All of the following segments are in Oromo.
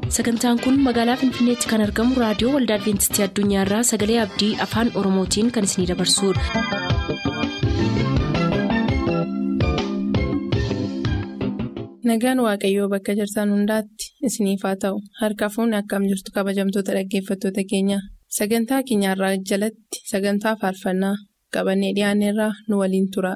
sagantaan kun magaalaa finfinneetti kan argamu raadiyoo waldaa adventistii addunyaarraa sagalee abdii afaan oromootiin kan isinidabarsudha. nagaan waaqayyoo bakka jirtan hundaatti isiniif haa ta'u harka fuunni akkam jirtu kabajamtoota dhaggeeffattoota keenya sagantaa keenyarraa jalatti sagantaa faarfannaa qabannee dhiyaanneerraa nu waliin tura.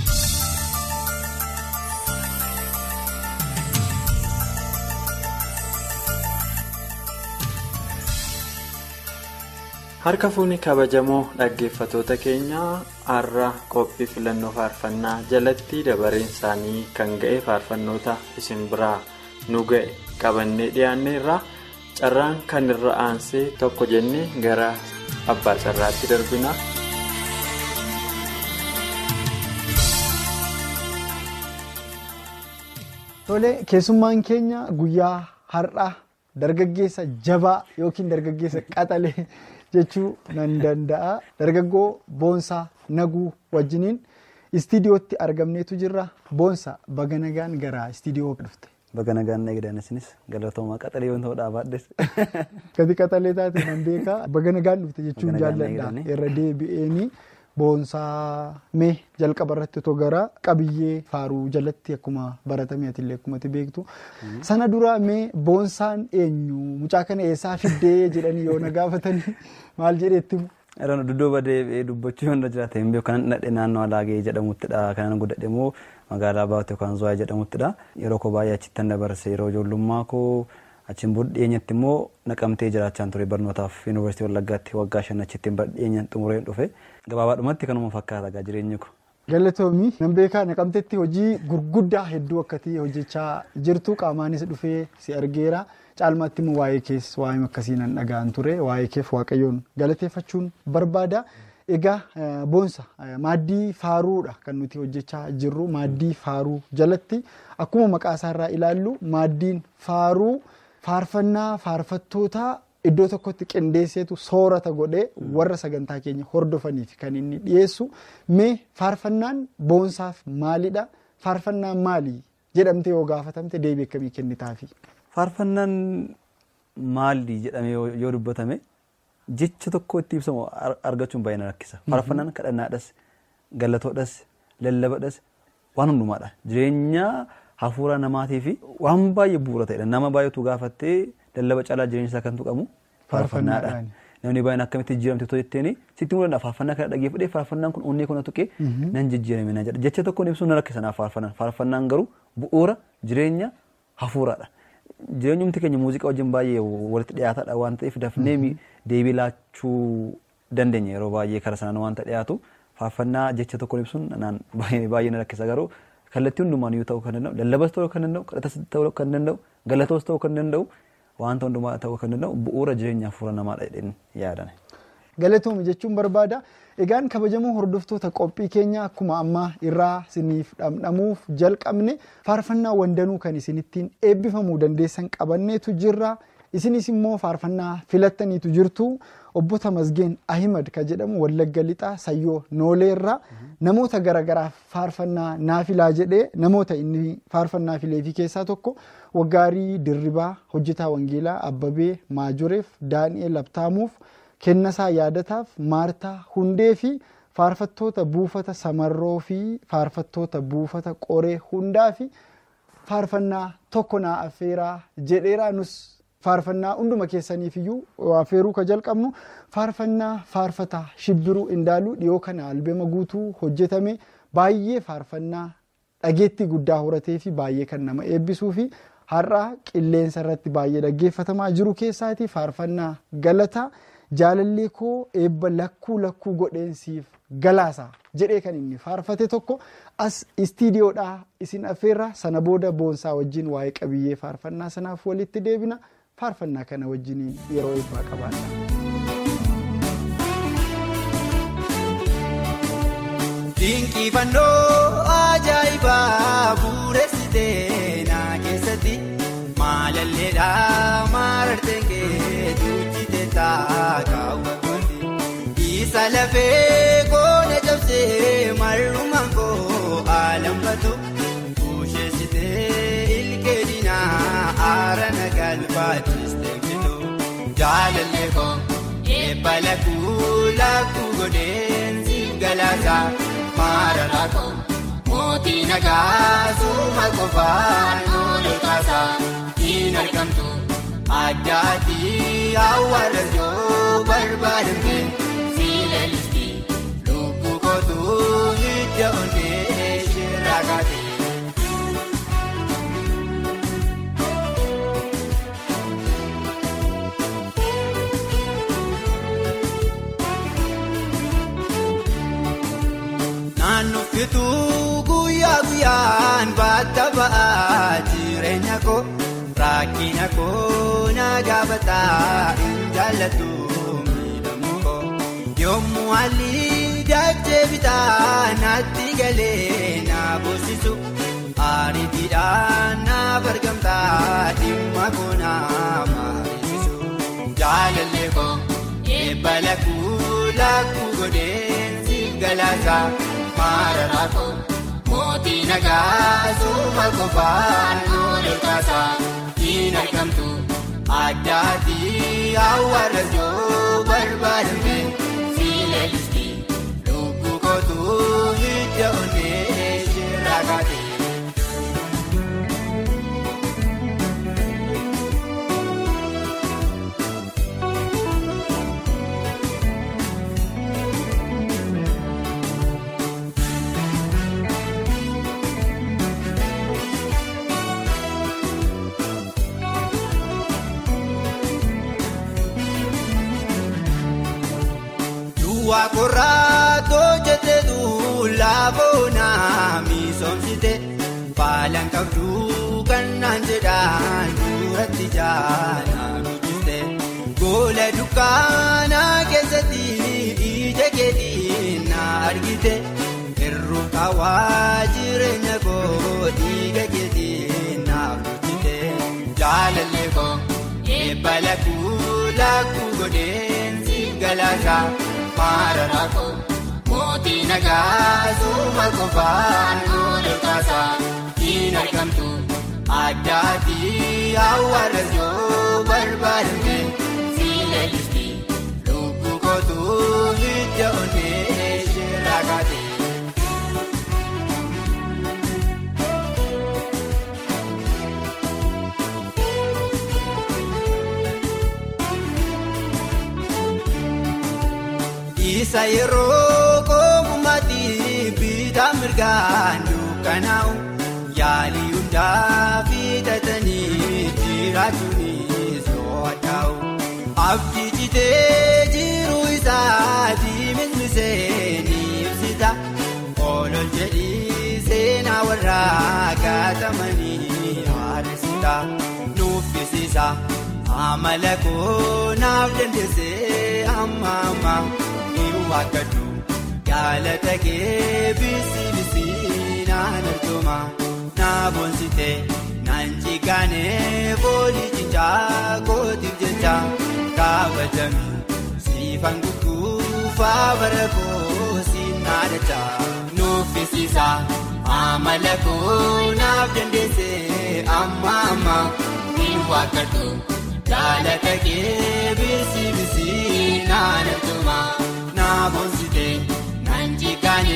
harka fuunni kabajamoo dhaggeeffatoota keenyaa har'a qophii filannoo faarfannaa jalatti dabareen isaanii kan ga'e faarfannoota isin biraa nu ga'e qabannee dhiyaanneerra carraan kan irra aansee tokko jennee gara abbaa carraatti darbina. Tole keessummaan keenya guyyaa har'a dargaggeessa jabaa yookiin dargaggeessa qaxalee. jechuu nan danda'a dargaggoo boonsaa naguu wajjiniin istiidiyootti argamneetu jirra boonsaa baga nagaan gara istiidiyoo dhufte. Baga nagaan eegdan isinis galatoomaa qaxalee yoo ta'u dhaabaadhes. Gati qaxalee taate nan beekaa baga nagaan dhufte jechuun jaalladha irra deebi'eenii boonsaa mee jalqaba irratti otoo gara qabiyyee faaruu jalatti akkuma baratame atillee akkumatti beektu sana dura mee boonsaan eenyu mucaa kana eessaa fiddee jedhanii yoo na gaafatanii maal jedheetti. Yeroo dudduuba deebi'ee dubbachuu yoo jiraate hin beeku kanan dhadhee naannoo alaagee jedhamuttidha kanan guddadhe immoo magaalaa baatee yookaan zuwaa jedhamuttidha yeroo koo baay'ee achittan dabarse yeroo ijoollummaa koo achiin booda dhiyeenyatti immoo naqamtee jiraachaan ture barnootaaf yuunivarsiitii wallaggaatti waggaa shan achittiin dhiyeenyaan xumureen dhufe gabaabaadhumatti kanuma fakkaata jireenyi ko. Galatoomii nan beekaa naqamteetti hojii gurguddaa hedduu akkati hojjechaa jirtu qaamaanis dhufee si argeera caalmaatti immoo waa'ee kees waa'ee akkasii nan dhaga'an ture waa'ee keef waaqayyoon galateeffachuun barbaada. Egaa boonsa maaddii faaruudha kan nuti hojjechaa jirru maaddii faaruu jalatti akkuma maqaa isaarraa ilaallu maaddiin faaruu faarfannaa faarfattootaa iddoo tokkotti qindeesseetu soorata godhee warra sagantaa keenya hordofaniif kan inni dhiyeessu mee faarfannaan boonsaaf maalidha faarfannaan maali jedhamte yoo gaafatamte deebii akkamii kennitaafi. Faarfannaan maali jedhamee yoo dubbatame. jecha tokko itti ibsamu argachuun baay'ee na rakkisa. Faarfannaan kadhannaadhas, galatoodhas, lallabadhas waan hundumaadha. Jireenya hafuura namaatii fi waan baay'ee bu'uura ta'edha. Nama baay'eetu gaafattee lallaba caalaa jireenya isaa kan tuqamu faarfannaadha. Namni baay'een akkamitti jijjiiramte otoo jetteeni sitti mul'ata faarfannaa kana dhaggeeffadhee faarfannaan kun onnee kana tuqee nan jijjiirame na jedha. Jecha tokkoon ibsuun na rakkisa naaf faarfannaan. Faarfannaan garuu bu'uura jireenya hafuuraadha. Jireenyumti keenya muuziqaa wajjin baay'ee walitti dhiyaataadha waan ta'eef dafnee deebii laachuu dandeenya yeroo baay'ee karaa sanaan waanta dhiyaatu faarfannaa jecha tokkoon ibsuun baay'ee na rakkisa garuu kallattii hundumaan yoo ta'uu kan danda'u lallabas ta'uu kan danda'u kadhatas ta'uu kan danda'u galatoos ta'uu kan danda'u wanta hundumaa ta'uu kan danda'u bu'uura jireenya hafuura namaadha jedheen yaadan. Galatooma jechuun barbaada. Egaan kabajamoo hordoftoota qophii keenya akkuma ammaa irraa isiniif dhamdhamuuf jalqabne faarfannaa wandanuu kan isinittiin eebbifamuu dandeessan qabanneetu jirra. Isinis immoo faarfannaa filattaniitu jirtu obbo Tamasgeen Ahimad kan jedhamu Wallagga Lixaa Sayyoo Nooleerraa namoota garaagaraaf faarfannaa naafilaa jedhee namoota inni faarfannaa fileefi keessaa tokko Waggaarii Dirribaa Hojjetaa Wangeelaa Abbabee Maajoreef Daani'eel Abtaamuuf Kennasaa Yaadataaf Maartaa Hundee fi faarfattoota buufata Samarroo fi faarfattoota buufata Qoree Hundaa fi faarfannaa tokko naa affeeraa jedheeraa nus faarfannaa hunduma keessaniif iyyuu affeeruu ka jalqabnu faarfannaa faarfataa shibbiruu indaaluu dhiyoo kana albema guutuu hojjetame baay'ee faarfannaa dhageettii guddaa horatee fi baay'ee kan nama eebbisuu fi har'a qilleensa irratti baay'ee dhaggeeffatamaa jiru keessaati faarfannaa galataa jaalallee koo eebba lakkuu lakkuu godheensiif galaasaa jedhee kan inni faarfate tokko as istiidiyoodhaa isin affeerra sana booda boonsaa wajjin waa'ee qabiyyee faarfannaa sanaaf walitti deebina. faarfannaa kana wajjiniin yeroo eebbaa qabaadha. Dinqifannoo ajaa'ibaa bu'uureessitee na keessatti maalalleedhaa maararteen keetu jite taakaawwattooti isa lafee koona cabsee marrumaan koo alamfatu busheessitee ilkeedinaa. maarana galfaachiste bitu jaalallee koo eebbala kuulaa kugodeen siif galaasa maarana koo mootii nagaa suuma qofaan oolu kaasa hin argamtu addaati awwaala yoo barbaadamte siilalisti lubbuu kootu hidda onnee shirraa kaate. Naannoo fituu guyyaa guyyaan baata ba'aa jireenya koo rakkina koo na gaafataa hin jaallatu miidhamuu koo yommuu haalli dachee bitaa naatti galee na boosisu ariitiidhaan naaf argamtaa dhimma koo naaf mariisisu jaalallee koo eebbala kuulaa kugodeen siif galaasa. Maarara koo mootii nagaa suuma qofaan oolu kaasa hin argamtu addaati awwaala yoo barbaadamte siilalisti lubbuu kootu hidda onnee shirraa kaate. Duwwaa korraatoo jetteetu laaboonaa misoomsite faalaan qabdu kan naan jedhaan duratti jaanaa guddiste goola dukkaanaa keessatti ija keetii na argite hir'uu kaawaa jireenya koo dhiiga keetii naaf guddite jaalallee koo eebbala kuulaa kugodeen siif galaasa. Maarara koo mootii nagaa suuma qofaan oolu kaasa hin argamtu addaati awwaala yoo barbaadamte siilalisti lubbuu kootu hidda onnee shirraa kaate. Isa yeroo koomummaatti bitaa mirgaan dukkanaa'u yaalii hundaa fitatanii jiraachuun so'ataa'u. Abdii citee jiru isaati mismisee ni ibsita. Oolol jedhii seenaa warraa gaatamanii haadhesita. Nuffisiisa amala koo naaf dandeessee amma amma. Wakkatu jaalata kee bisi bisi naan arjoma naa boonsite naan jigaane boolii cichaa kootiif jecha kaabajami siifan gugguufaa bara koo siin naadacha nuffisiisa amala koo naaf dandeesse amma amma niin wakkatu jaalata kee bisi bisi naan arjoma. Namoonsite nanjikaane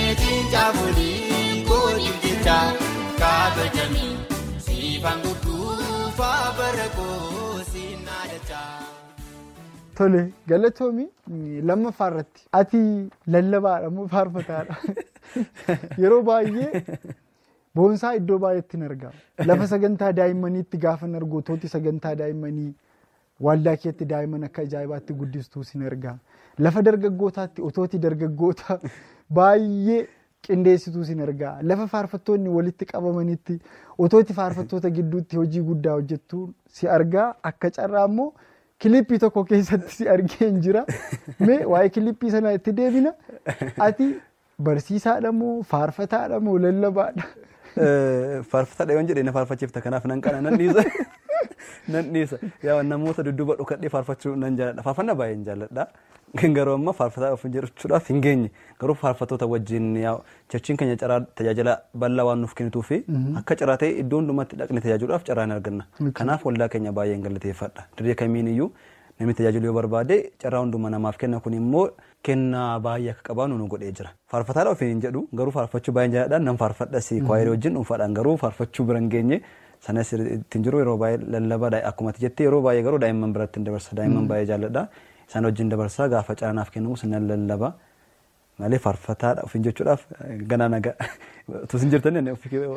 tinjaafolii kooliif jecha kaabajami siifan gugguufaa bara koo siin naadacha. Tole galatoomi lammaffaa irratti ati lallabaadha moo faarfataadha yeroo baay'ee boonsaa iddoo baay'eetti hin argama lafa sagantaa daa'immaniitti gaafa nargootooti sagantaa daa'immanii waldaa keetti daa'imman akka ajaa'ibaatti guddistuu sin argama. Lafa dargaggootaatti otooti dargaggoota baay'ee qindeessituu sin argaa lafa faarfattoonni walitti qabamanitti otooti faarfattoota gidduutti hojii guddaa hojjettu si argaa akka carraa immoo kilippii tokko keessatti si argee hin jira mee waa'ee kilippii sana itti deebina ati barsiisaadha moo faarfataadha moo lallabaadha. Faarfataadha yoon jedhee na faarfachiifta kanaaf nan qana nan dhiisa. Nan dhiisa yaa namoota dudduuba dhokadhee faarfachuu nan jaalladha faarfannaa baay'een jaalladha. garuu amma faarfataa of jechuudhaaf hin geenye garuu faarfattoota wajjin cherchiin keenya caraa tajaajila bal'aa waan nuuf kennituu fi akka caraa ta'e iddoo hundumatti dhaqne tajaajiluudhaaf caraa hin arganna kanaaf waldaa keenya baay'een galateeffadha dirree kamiin iyyuu namni tajaajilu yoo barbaade carraa hunduma namaaf kenna kun immoo kennaa baay'ee akka qabaannu nu godhee jira faarfataadha ofiin hin jedhu garuu faarfachuu baay'een jaalladhaan nan faarfadhas kwaayirii wajjin dhuunfaadhaan garuu faarfachuu bira hin geenye sanas ittiin jiru yeroo baay'ee lallabaa akkuma jettee yeroo baay'ee garuu daa'imman biratti hin dabarsa daa'imman baay'ee jaalladha isaan wajjin dabarsaa gaafa caranaaf kennamu sinan lallaba malee faarfataadha ofiin jechuudhaaf ganaa nagaa utuu isin jirtan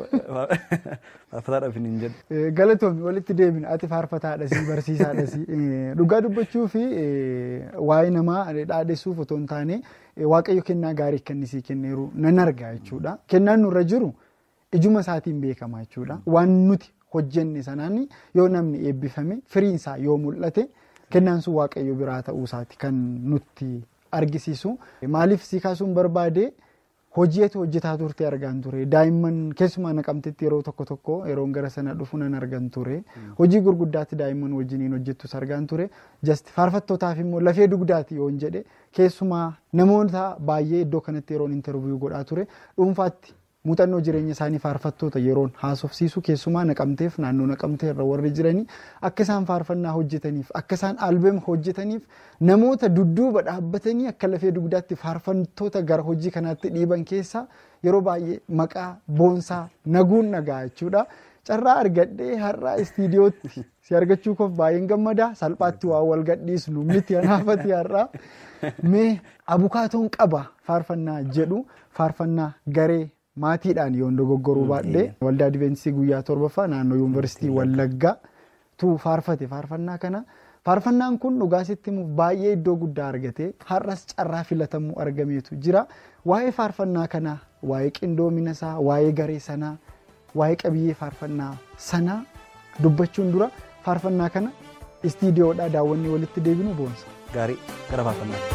faarfataadha ofiin hin jedhu. Galatoomi walitti deebina ati faarfataadha si barsiisaadha si dhugaa dubbachuu fi waa'ee namaa dhaadheessuuf otoo hin taane waaqayyo kennaa gaarii kennisii kenneeru nan argaa jechuudha. Kennaan nurra jiru ijuma isaatiin beekama jechuudha. Waan nuti hojjenne sanaan yoo namni eebbifame firiinsaa yoo mul'ate kennaan sun waaqayyo biraa ta'uu isaati kan nutti argisiisu. Maaliif si kaasuun barbaade hojiitu hojjetaa turte argaan ture. Daa'imman keessumaa naqamtetti yeroo tokko tokko yeroon gara sana dhufu nan argan ture. Hojii gurguddaatti daa'imman wajjiniin hojjettus argaan ture. Jasti faarfattootaaf immoo lafee dugdaati yoon jedhe keessumaa namoota baay'ee iddoo kanatti yeroon intarviiyuu godhaa ture dhuunfaatti muuxannoo jireenya isaanii faarfattoota yeroon haasofsiisu keessumaa naqamteef naannoo naqamtee irra warri jiranii akka isaan faarfannaa hojjetaniif akka isaan albeema hojjetaniif namoota dudduuba dhaabbatanii akka lafee dugdaatti faarfattoota gara hojii kanaatti dhiiban keessaa yeroo baay'ee maqaa boonsaa naguun nagaa jechuudha. Carraa argadhee har'aa istiidiyootti si argachuu koof baay'een gammada salphaatti waa wal gadhiisnu miti anaafati har'aa mee abukaatoon qaba faarfannaa jedhu faarfannaa garee maatiidhaan yoon dogoggoruu baadhee waldaa adventistii guyyaa torbaffaa naannoo yuunivarsiitii wallaggaa tu faarfate faarfannaa kana faarfannaan kun dhugaasitti himuuf baay'ee iddoo guddaa argate har'as carraa filatamuu argameetu jira waa'ee faarfannaa kana waa'ee qindoomina isaa waa'ee garee sanaa waa'ee qabiyyee faarfannaa sanaa dubbachuun dura faarfannaa kana istiidiyoodhaa daawwannee walitti deebinu boonsa. Gaarii gara faarfannaa.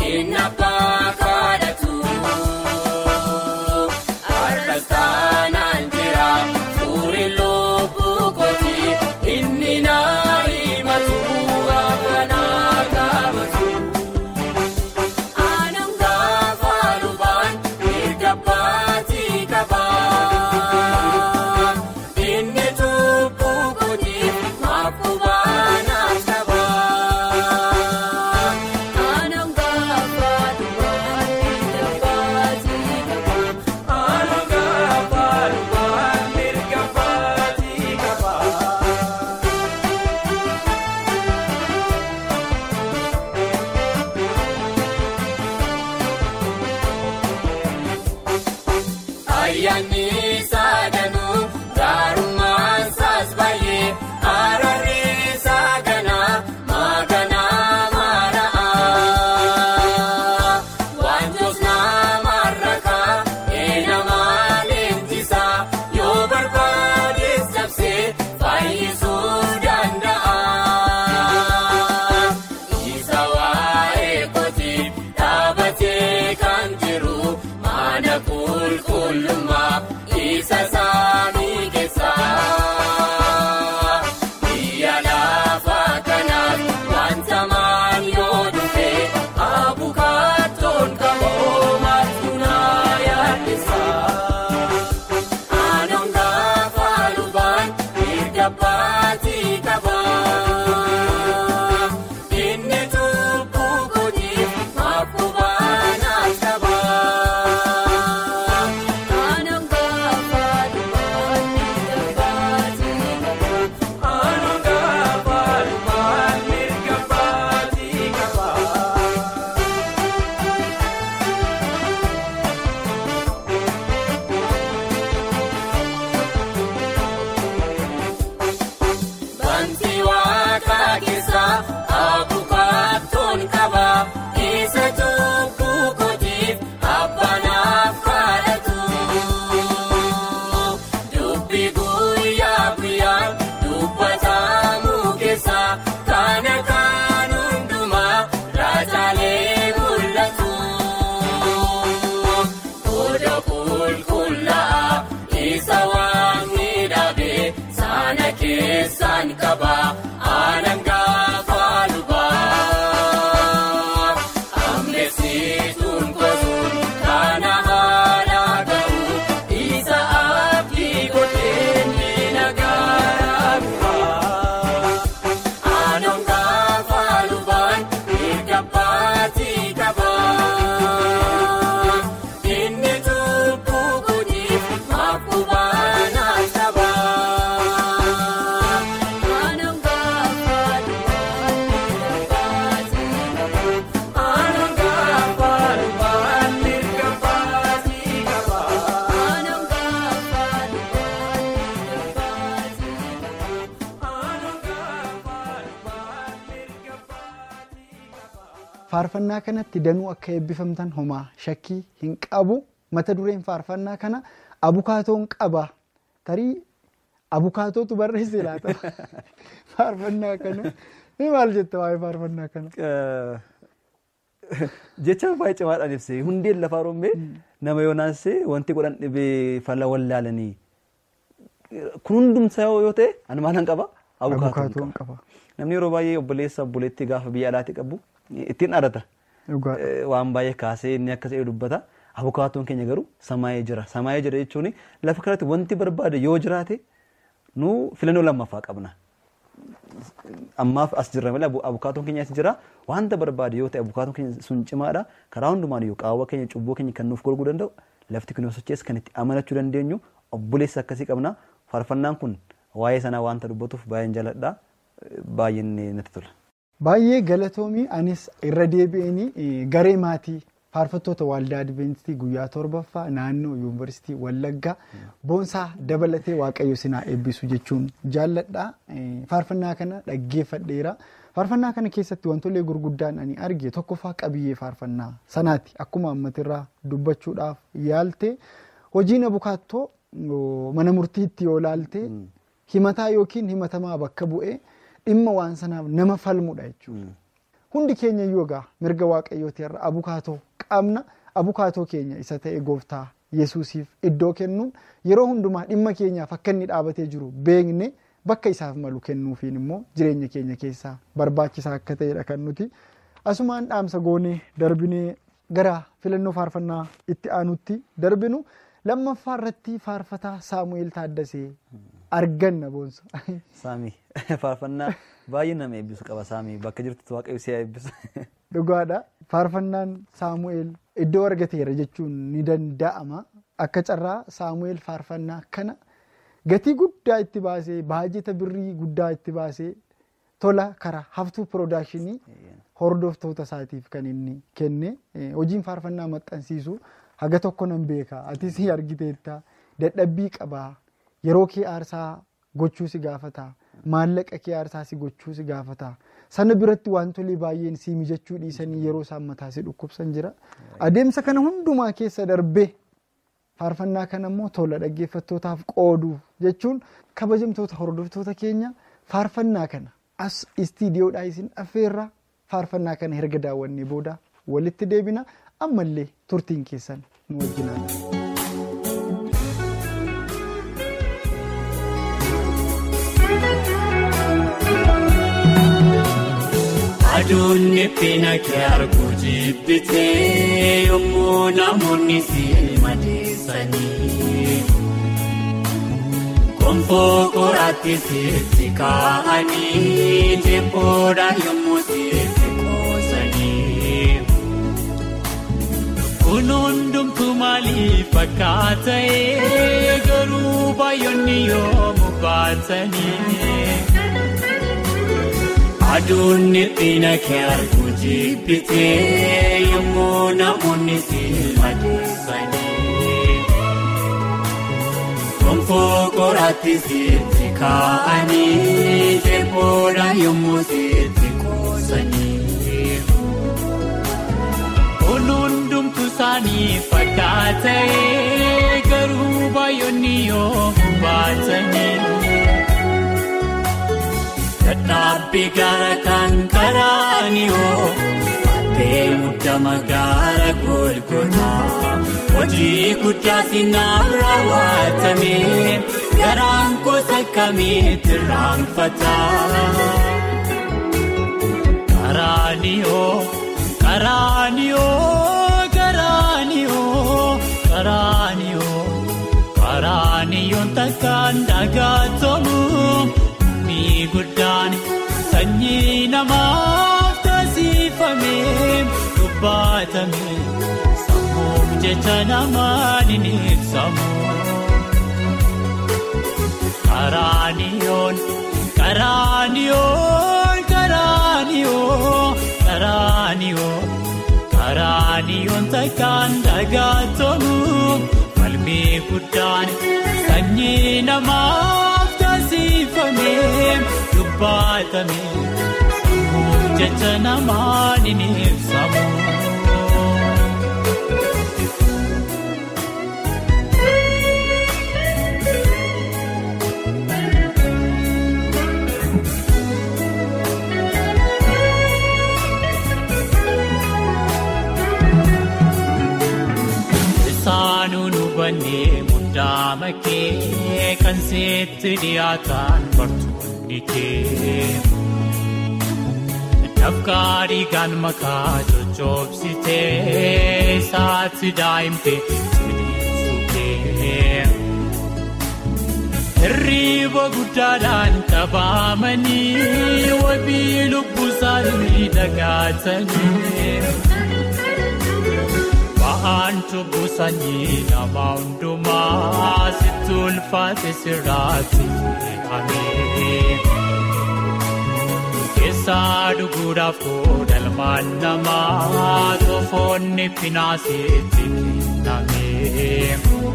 inni abbaa kadhatu. Harkas taanaan jira fuuri lubbuu kooti inni naa himatu afanaa qabatu. Aanaan gaafa lubaan mirga baatii qaba. Inni tuubbuu kootiif maakubanaaf qaba. Aanaan gaafa lubaan mirga baatii qaba. Aanaan gaafa lubaan mirga baatii qaba. Ayyaanni saadanuu gaarummaan saas baay'ee araarri saaganaa maaganaa maara'a. Wantoota nama rakaa eenamaa leenjisaa yoo barbaadees cabsee fayyisuu danda'a. Isa waa'ee kooti dhaabatee kan jiru mana qulqullummaa isa saanii keessa. Biyya lafa kanaaf wanta maan yoo dhufe abukaatoon qaboo matuunaa yaaddeessa. Aanaan gaafa lubaan mirga baatii qaba. Inni tuubbuu kootiif maakubanaaf qaba. Aanaan gaafa lubaan mirga baatii qaba. Aanaan gaafa lubaan mirga baatii qaba. Banti waaqa keessa abukaatoon qaba. Isa tuubbuu kootiif abbanaaf kadhatu. Dubbi guyyaa guyyaan dubbatamu keessa kana kan hundumaa raajaalee mul'atu. Oda qulqullaa'aa isa waan miidhagee sana keessaan qaba aanaan gaafa lubaa. Ammeessituun gosuun kana haala ga'u isa abdii godhee ni nagaara bu'aa. Aanaan gaafa lubaan mirga baatii qaba. Inni tuubbuu kootiif maakubanaaf qaba. Aanaan gaafa lubaan mirga baatii qaba. Aanaan gaafa lubaan mirga baatii qaba. Aanaan gaafa lubaan mirga baatii qaba. Aanaan gaafa lubaan mirga baatii qaba. faarfannaa kanatti danuu akka eebbifamtan homaa shakkii hin qabu mata dureen faarfannaa kana abukaatoon qaba tarii abukaatootu barreesse laata faarfannaa kana ni maal jetta waa'ee faarfannaa kana. Jecha baay'ee cimaadhaan ibsee hundeen lafaa rommee nama yoonaansee wanti godhan dhibee fala wallaalanii kun hundumsa yoo ta'e ani maalan qaba abukaatoon Abukaatoon qaba. qaba. Namni yeroo baay'ee obboleessa obboleettii gaafa biyya alaatti qabu ittiin dhaadata. Dhugaadha. Eh, waan baay'ee kaasee inni akka ta'e dubbata. Abukaatoon keenya garuu samaayee jira. Samaayee jira jechuun lafa kanatti wanti barbaade yoo jiraate nu filannoo lammaffaa qabna. Ammaaf as jirra malee abu- abukaatoon keenya as jira. Wanta barbaade yoo ta'e abukaatoon keenya sun cimaadha. Karaa hundumaan iyyuu qaawwa keenya cubbuu keenya kan nuuf golguu danda'u lafti kun yoo sochees kan itti amanachuu dandeenyu obboleessa akkasii qabna. Faarfannaan kun waa'ee sanaa wanta dubbatuuf baay'een jaalladha. Eh, Baay'een natti tola. Baay'ee galatoomii anis irra deebi'anii eh, garee maatii faarfattoota waldaa adventistii guyyaa torbaffaa naannoo yuunivarsiitii wallaggaa boonsaa dabalatee waaqayyo sinaa eebbisu jechuun jaalladha. Eh, Faarfannaa kana dhaggeeffadheera. Faarfannaa kana keessatti wantolee gurguddaan ani arge tokkoffaa qabiyyee faarfannaa sanaati akkuma ammatirraa dubbachuudhaaf yaalte hojiin abukaattoo oh, mana murtiitti yoo laalte himataa yookiin himatamaa bakka bu'ee dhimma waan sanaaf nama falmudha jechuudha. hundi keenya iyyuu egaa mirga waaqayyooti irra abukaatoo qabna abukaatoo keenya isa ta'e gooftaa yesuusiif iddoo kennuun yeroo hundumaa dhimma keenyaaf akka inni dhaabatee jiru beekne bakka isaaf malu kennuufiin immoo jireenya keenya keessaa barbaachisaa akka ta'edha kan nuti asumaan dhaamsa goonee darbinee gara filannoo faarfannaa itti aanutti darbinu lammaffaa irratti faarfataa saamu'eel taaddasee arganna boonsa. Saamii faarfannaa baay'ee nama eebbisu qaba saamii bakka jirtutti waaqayyo si eebbisu. Dhugaadha. Faarfannaan Saamu'eel iddoo argateera jechuun ni danda'ama. Akka carraa Saamu'eel faarfannaa kana gatii guddaa itti baasee baajeta birrii guddaa itti baasee tola karaa haftuu piroodakshinii hordoftoota isaatiif kan inni kenne hojiin faarfannaa maxxansiisu haga tokko nan beeka atis argiteetta dadhabbii qabaa yeroo kee aarsaa gochuu si gaafata maallaqa kee aarsaa si gochuu si gaafata sana biratti wantolee baay'een si mijachuu dhiisanii yeroo isaan mataa si dhukkubsan jira adeemsa kana hundumaa keessa darbee faarfannaa kana immoo tola dhaggeeffattootaaf qooduuf jechuun kabajamtoota hordoftoota keenya faarfannaa kana as istiidiyoodhaa isin affeerraa faarfannaa kana erga daawwannee booda walitti deebina ammallee turtiin keessan nu wajjinaan. Aduun dhiphina kee arguu jibbitee yommuu namoonni si madeessanii. Gonfoo qoraatti sitti kaa'anii teephoodhaan yommuu sitti qoosanii. Kun hundumtuu maaliif fakkaata'ee garuu baay'oonni yommuu baatanii. Aduun dhiphina kee arguu jibbitee yommuu namoonni si madeessanii. Gonfoo qoraatti sitti kaa'anii teephoodhaan yommuu sitti qoosanii. Kun hundumtuu isaanii fakkaata'ee garuu baay'oonni yommuu baatanii. Dadhabbii gara kan karaanioo Addee muddama gara golgotaa Hojii guddaa sinaaf raawwatame Garaan gosa kamiitti raanfataa Karaanioo Karaanioo Karaanioo Karaanioo Karaaniyoon takkaan dhagaatamu. guddaan sanyii namaaf taasifamee dubbatame sammuuf jecha namaan hin ibsamu. Karaaniyoon karaaniyoon karaaniyoon karaaniyoon karaaniyoon takkaan dhagaatamu falmii guddaan sanyii namaaf. taasifamee dubbatame sammuuf jecha namaan hin ibsamu. Isaanuun hubannee muddaama kee kan seetti dhiyaatan bartoonni kee. Dafqaa dhiigaan makaa coccobsitee isaatti daa'imtee jireessuu kee. Hirriiba guddaadhaan qabaamanii wabii lubbuu isaanii dhagaatanii. Ba'aan cubbuu sanyii nama hundumaa sitti ulfaate sirraatti fe'amee. Keessaa dhuguudhaaf koodalmaan namaa toofoonni finaasitti kennamee.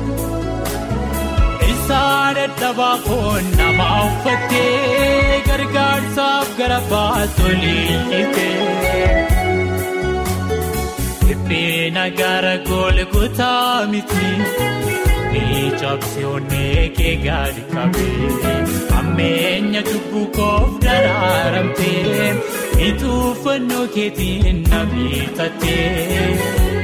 Isaa dadhabaa foon nama uffattee gargaarsaaf gara baatolii dhiitee. Dhiphina gara golgotaa miti ni cabsee onnee kee gadi qabee ammeenya cubbuu koof daraaramtee Ituuffannoo keetiin na bitatee.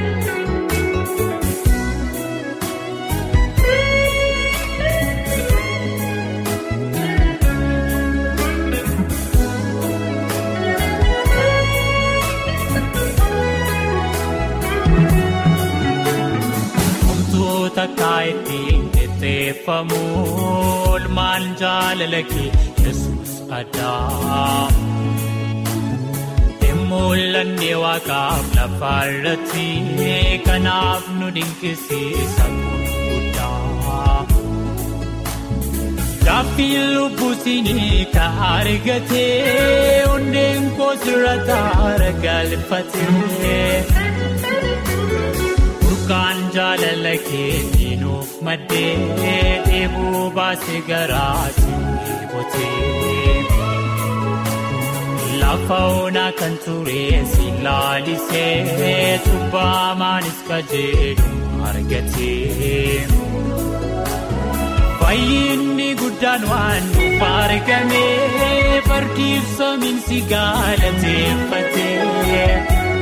Wantoota kaayittiin qixxeeffamu olmaan jaalala kee yesus addaa. Mul'anni waaqaaf lafa irratti kanaaf nu dinqisiisa guddaa. Gaaffii lubbuusinii ka argatee onneen koosirra taara galfatee. Burqaan jaalala keetii nuuf maddee dheebuu baasee garaatti bootee. Lafa onaa kan ture si laalisee cubbamaanis qajeelu argatee. Fayyinni guddaan waan nuuf argamee fardiif samiinsi galateeffatee.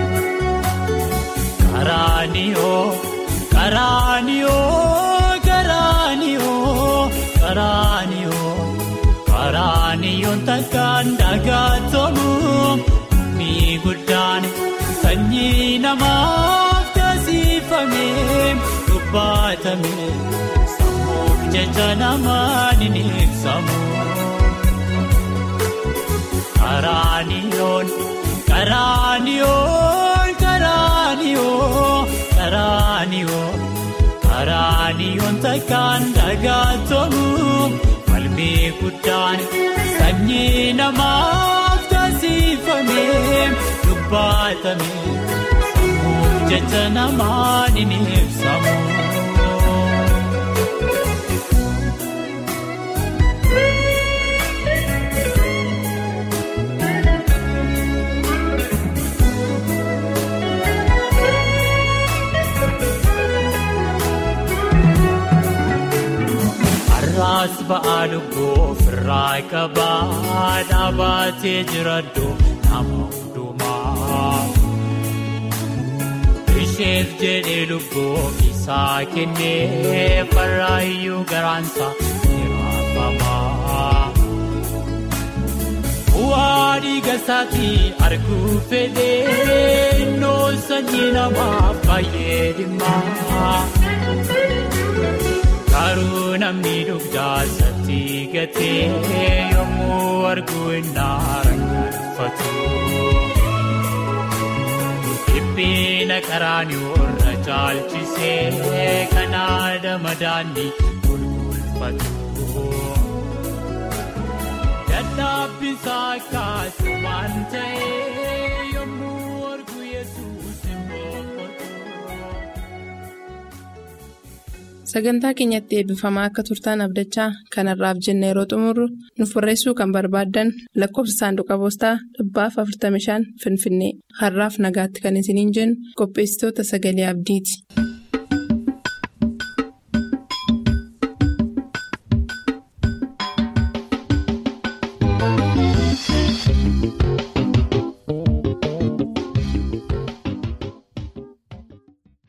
Karaaniyoo karaaniyoo karaaniyoo karaaniyoo. Karaaniyoon takkaan dhagaatamu ni guddaan sanyii namaaf taasifame dubbatame sammuuf jecha namaan ni ibsamu. Karaaniyoon karaaniyoon karaaniyoon karaaniyoon karaaniyoon takkaan dhagaatamu. Falmii guddaan sanyii namaaf taasifame dubbatame sammuuf jecha namaan ni ibsamu. Raas ba'aa lubbuu firraa qabaa dhaabatee jiraadhu nama hundumaa. Isheef jedhee lubbuu isaa kennee farraayyuu garaansa ni raafamaa. Bu'aa dhiiga isaatii arguu fedhee innoo sanyii namaaf baay'ee dhimmaa. Garuu namni dugdaa isaatti gatee yommuu arguu innaa rakkatu. Dhiphina qaraanii irra caalchisee kan aadama daandii gulgulfatu. Dadhabbisaa kaasumaan ta'ee yommuu arguu yesuus hin boqotu. Sagantaa keenyatti eebbifamaa akka turtaan abdachaa kanarraaf jenna yeroo xumurru nuuf barreessuu kan barbaaddan lakkoofsa saanduqa poostaa dhibbaaf 45 Finfinnee har'aaf nagaatti kan isiniin jennu qopheessitoota sagalee abdiiti.